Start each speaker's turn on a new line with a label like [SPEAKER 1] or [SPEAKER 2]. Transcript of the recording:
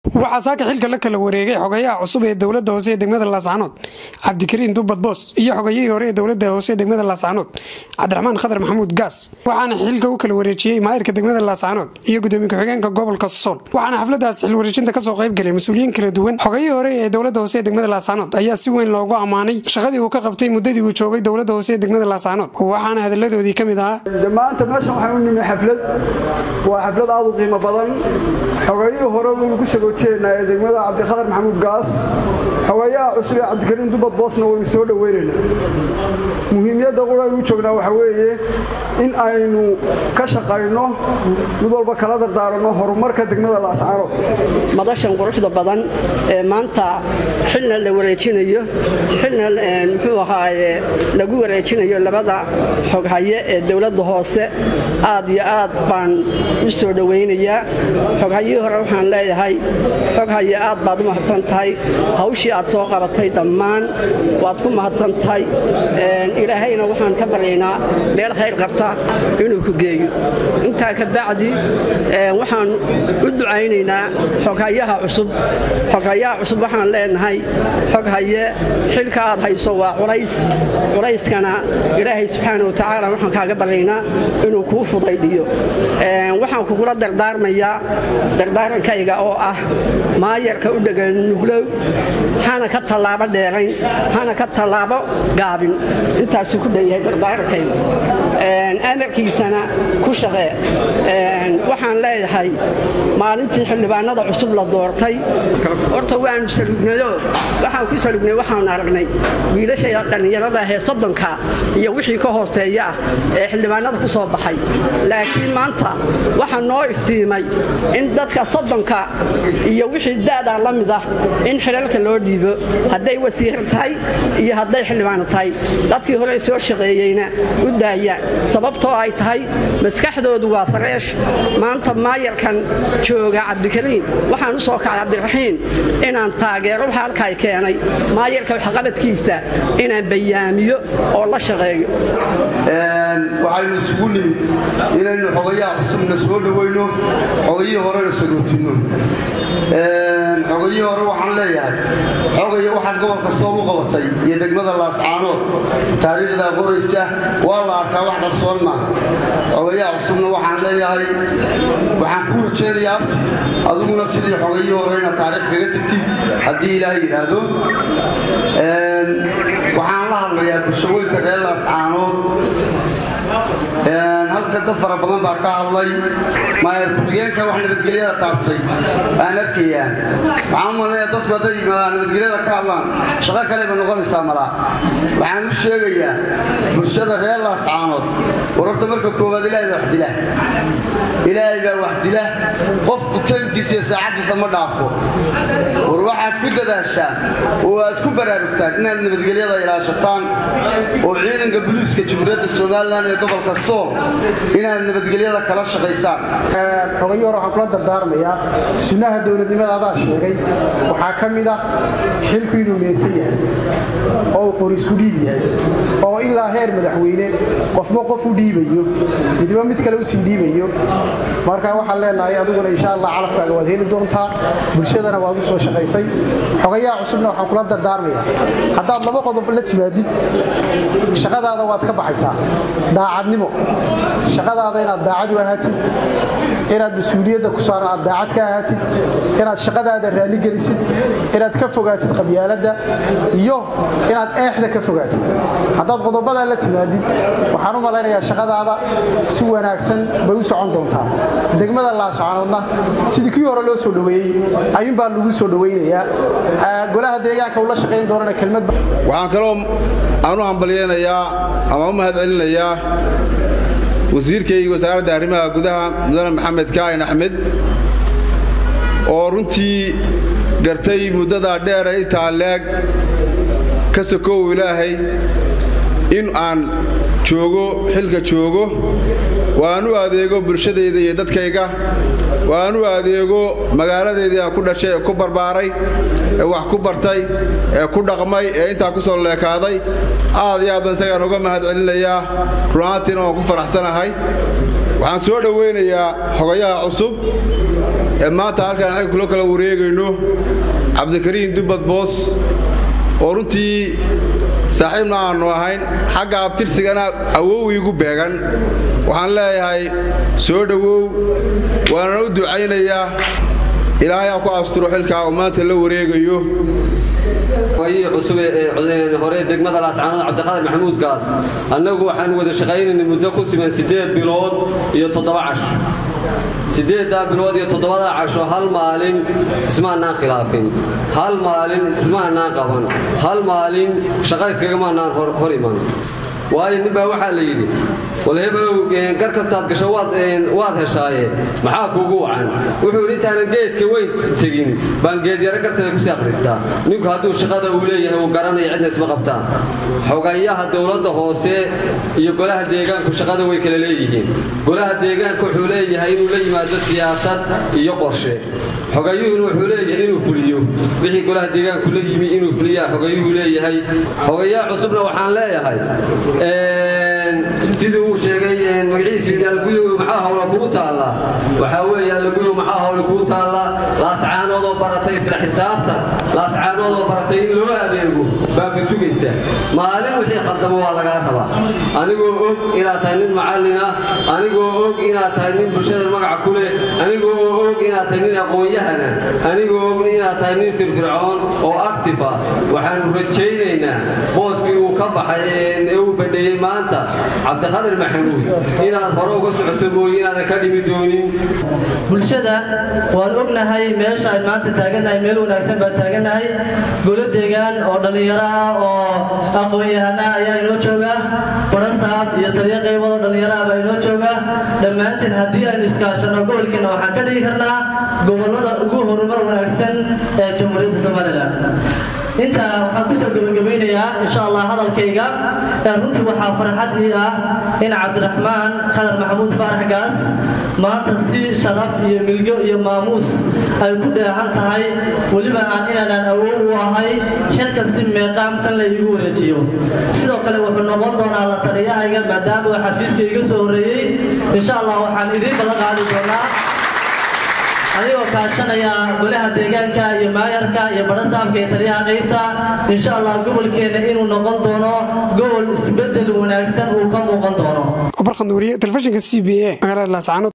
[SPEAKER 1] waxaa saaka xilka la kala wareegay xogayaha cusub ee dowlada hoose ee degmada laascaanood cabdikariin dubbad boos iyo xogayihii hore ee dowlada hoose ee degmada laascaanood cabdiraxmaan khadar maxamuud gaas waxaana xilka u kala wareejiyey maayirka degmada laascaanood iyo gudoomiye ku-xigeenka gobolka sool waxaana xafladaas xilwareejinta kasoo qaybgalay mas-uuliyiin kala duwan xogayihii hore ee dowlada hoose ee degmada laascaanood ayaa si weyn loogu ammaanay shaqadii uu ka qabtay muddadii uu joogay dowlada hoose ee degmada laascaanood waxaana hadalladoodii ka mid ahaa
[SPEAKER 2] maanta meeshan waxaan u nimi xaflad waa xaflad aad u qiimo badan xogayihii hore waynu ku sagooteynaa ee degmada cabdikhadar maxamuud gaas xogayaha cusub ee cabdikariin dubbad boosna waynu soo dhoweynaynaa muhiimiyadda quraynu joognaa waxaa weeye in aynu ka shaqayno mid walba kala dardaaranno horumarka degmada laascaanood
[SPEAKER 3] madashan quruxda badan ee maanta xilna la wareejinayo xilna muxuu ahaaye lagu wareejinayo labada xoghaye ee dowladda hoose aad iyo aad baan u soo dhowaynayaa xoghayihii hore waxaan leeyahay xoghaye aad baad u mahadsan tahay hawshii aad soo qabatay dhammaan waad ku mahadsan tahay ilaahayna waxaan ka baryaynaa meel khayr qabta inuu ku geeyo intaa ka bacdi waxaan u ducaynaynaa xoghayaha cusub xoghayaha cusub waxaan leenahay xoghaye xilka aad hayso waa culays culayskana ilaahay subxaana watacaala waxaan kaaga baryaynaa inuu kuu fudaydhiyo waxaan kugula dardaarmayaa dardaarankayga oo ah maayarka u dhegan nuglow hana ka tallaabo dheerayn hana ka tallaabo gaabin intaasuu ku dhanyahay dardaarankayga amarkiisana ku shaqee waxaan leeyahay maalintii xildhibaanada cusub la doortay horta waanu salugnayo waxaan ku salugnay waxaan aragnay wiilasha dhallinyarada ahee soddonka iyo wixii ka hooseeya ah ee xildhibaanada ku soo baxay laakiin maanta waxaa noo iftiimay in dadka soddonka iyo wixii da'daa la mid ah in xilalka loo dhiibo hadday wasiir tahay iyo hadday xildhibaano tahay dadkii hore soo shaqeeyeyna u daayaan sababtoo ay tahay maskaxdoodu waa fareesh maanta maayarkan jooga cabdikariin waxaan u soo kacay cabdiraxiin inaan taageero waxa halkaay keenay maayarka waxqabadkiisa inaan bayaamiyo oo la shaqeeyo
[SPEAKER 4] waxaynu isugu nimid inaynu xogayaha cusubna soo dhowayno xogayihii horena sagootinno xogayihii hore waxaan leeyahay xogaya waxaad gobolka sool u qabatay iyo degmada laascaanood taariikhdaa qoraysa waa la arkaa wax qarsoon maaha xogayaha cusubna waxaan leeyahay waxaan kuu rajaynayaa abti adiguna sidii xogayihii hore inaad taariikh kaga tegtid haddii ilaahay yidhaahdo waxaan la hadlayaa bulshaweynta reer laascaanood halka dad fara badan baa ka hadlay maayar ku-xigeenka wax nabadgelyada taabtay aan arkayaa waxaan u malnaya dadku hadday nabadgelyada ka hadlaan shaqo kaleba noqonaysaa malaa waxaan u sheegayaa bulshada reer laascaanood wararta marka koowaad ilaahay baa wax dila ilaahay baa wax dila qofku taymkiisa iyo saacaddiisa ma dhaafo war waxaad ku dadaashaan oo aad ku baraarugtaan inaad nabadgelyada ilaashataan oo ciidanka buluuska jamhuuriyadda somalilan ee gobolka sool inaad nabadgelyada kala shaqaysaan
[SPEAKER 5] xogayi hore waxaan kula dardaarmayaa sunnaha dowladnimada adaa sheegay waxaa ka mid ah xilku inuu meegta yahay oo uu qorisku dhiib yahay oo ilaa heer madaxweyne qofba qof u dhiibayo midba mid kale usii dhiibayo marka waxaan leenahay adiguna insha allah calafkaaga waad heli doontaa bulshadana waad u soo shaqaysay xogayaha cusubna waxaan kula dardaarmayaa haddaad laba qodob la timaadid shaqadaada waad ka baxaysaa daacadnimo shaqadaada inaad daacad u ahaatid inaad mas-uuliyadda ku saaran aad daacad ka ahaatid inaad shaqadaada raalligelisid inaad ka fogaatid qabyaaladda iyo inaad eexda ka fogaatid haddaad qodobadaa la timaadid waxaan u malaynayaa shaqadaada si wanaagsan bay u socon doontaa degmada laascaanoodna sidii kii hore loo soo dhoweeyey ayuunbaa lagu soo dhowaynayaa golaha deegaanka ula shaqayn doonana kelmad
[SPEAKER 6] waxaan kaloo aan u hambalyeynayaa ama u mahad celinayaa wasiirkayga wasaaradda arrimaha gudaha mudane maxamed kaahin axmed oo runtii gartay muddadaa dheere intaa leeg ka sokow ilaahay in aan joogo xilka joogo waan u adeego bulshadayda iyo dadkayga waa aan u adeego magaaladeedii aan ku dhashay ee ku barbaaray ee wax ku bartay ee ku dhaqmay ee intaa ku soo leekaaday aad iyo aad baan isagaan uga mahad celinayaa runaantiina waan ku faraxsanahay waxaan soo dhowaynayaa xogayaha cusub ee maanta halkaan ay kula kala wareegayno cabdikariin dubbad boos oo runtii saaxiibna aannu ahayn xagga abtirsigana awow iigu beegan waxaan leeyahay soo dhowow waanana u ducaynayaa ilaahay ha ku asturo xilkaa oo maanta la wareegayo
[SPEAKER 7] wayii cusub ee hore degmada laascaanood cabdiqaadir maxamuud gaas annagu waxaan wada shaqaynaynay muddo ku siman siddeed bilood iyo toddoba cash siddeeddaa bilood iyo toddobadaa casho hal maalin ismaanaan khilaafin hal maalin ismaanaan qaban hal maalin shaqa iskagamaanaan hor iman waayo nin baa waxaa la yidhi wal hebelow gar kastaad gasho waad heshaaye maxaa kuugu wacan wuxuu yidhi intaanan geedka weyn tegin baan geedyaro garteeda kusii akhristaa ninku hadduu shaqada uu leeyahay uu garanaya cidna isma qabtaan xogayaha dowladda hoose iyo golaha deegaanku shaqada way kala leeyihiin golaha deegaanka wuxuu leeyahay inuu la yimaado siyaasad iyo qorshe xogayuhuna wuxuu leeyahay inuu fuliyo wixii golaha deegaanku la yimi inuu fuliyaa xogayuhu leeyahay xogayaha cusubna waxaan leeyahay sidii uu sheegay magaciisa alguyo maxaa hawla kugu taalla waxaa weeye alguyo maxaa hawla kugu taalla laascaanoodoo baratay isla xisaabtan laascaanoodoo baratay in loo adeego baa ku sugaysa maalin wixii khaldamo waa lagaa rabaa anigoo og inaad tahay nin macallina anigoo og inaad tahay nin bulshada magaca ku leh anigoo og inaad tahay nin aqoon-yahana anigoo og inaad tahay nin firfircoon oo actifa waxaanu rajaynaynaa booskii uu ka baxay ee uu badheeyey maanta cabdiqadir maxamuud inaad hore uga socoto mooye inaadan ka dhimi doonin
[SPEAKER 8] bulshada waan ognahay meesha aan maanta taagannahay meel wanaagsan baan taagannahay golo deegaan oo dhallinyaro ah oo aqoon-yahana ayaa inoo jooga barasaab iyo taliyo qaybood oo dhallinyaro ah baa inoo jooga dhammaanteen haddii aynu iskaashanno gobolkeenna waxaan ka dhigi karnaa gobollada ugu horumar wanaagsan ee jamhuuriyadda somalilan intaa waxaan kusoo gebagabaynayaa insha allah hadalkayga runtii waxaa farxad ii ah in cabdiraxmaan khadar maxamuud faarax gaas maanta si sharaf iyo milgo iyo maamuus ay ku dheehan tahay weliba aan inaanaan awood u ahay xilka si meeqaamkan la iigu wareejiyo sidoo kale wuxuu noqon doonaa la taliyahayga maadaama uu xafiiska iga soo horreeyey insha allah waxaan idiin ballan qaadi doonaa adigoo kaashanaya golaha deegaanka iyo maayarka iyo barasaabka iyo taliyaha qaybta insha allah gobolkeenna inuu noqon doono gobol isbedel wanaagsan uu ka muuqan doono
[SPEAKER 1] barkhanduuriye telefishinka c b a magaalada laascaanood